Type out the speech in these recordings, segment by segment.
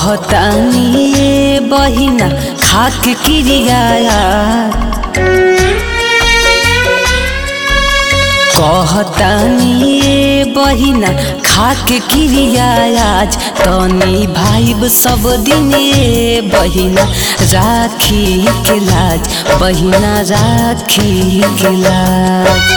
कहतानी ए बहिना खाक क्रिया कहतानी ए बहिना खाक क्रिया आज तनी भाइब सब दिन ए बहिना राखी के लाज बहिना राखी के लाज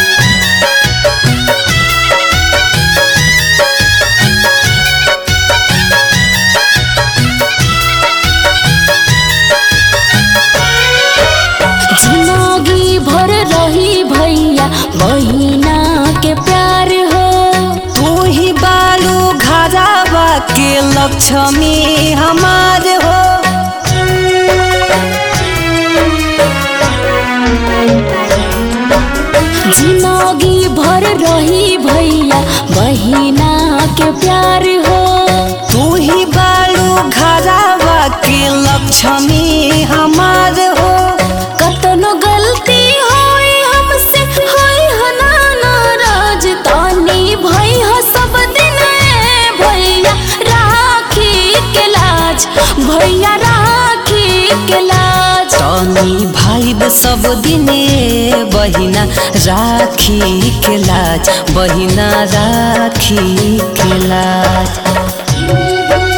जिंदगी भर रही भैया बहिना के प्यार हो तू ही बालू घरावा के लक्ष्मी हमार हो जिंदगी भर रही भैया बहिना के प्यार हो तू ही बालू घरावा के लक्ष्मी हमार हो कतनो गलती होई हमसे होई हना नाराज तानी भई ह सब दिन ए भैया राखी के लाज भैया राखी के लाज तनी भाई सब दिने बहिना राखी के लाज बहिना राखी के लाज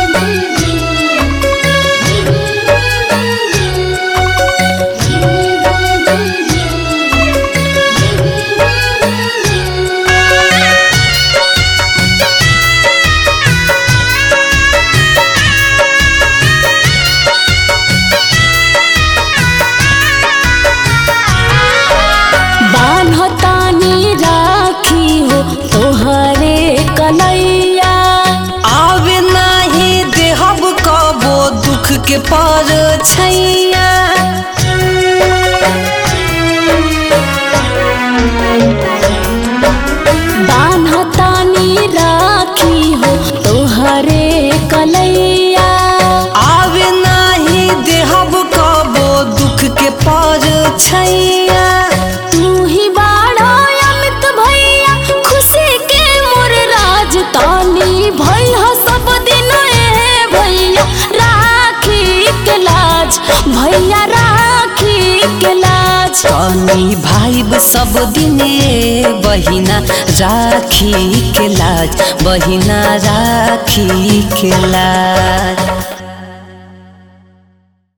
बान्हतानी राखी हो तोहरे कलैया आवे नाही देहब कबो दुख के पर छैया बान्हतानी राखी हो तोहरे कलैया आवे नाही देहब कबो दुख के पर छैया तू ही बाड़ा अमित भैया खुशी के मोर राज तानी भैया सब दिन ए भैया राखी के लाज भैया राखी के लाज तनी भाई सब दिने बहिना राखी के लाज बहिना राखी के लाज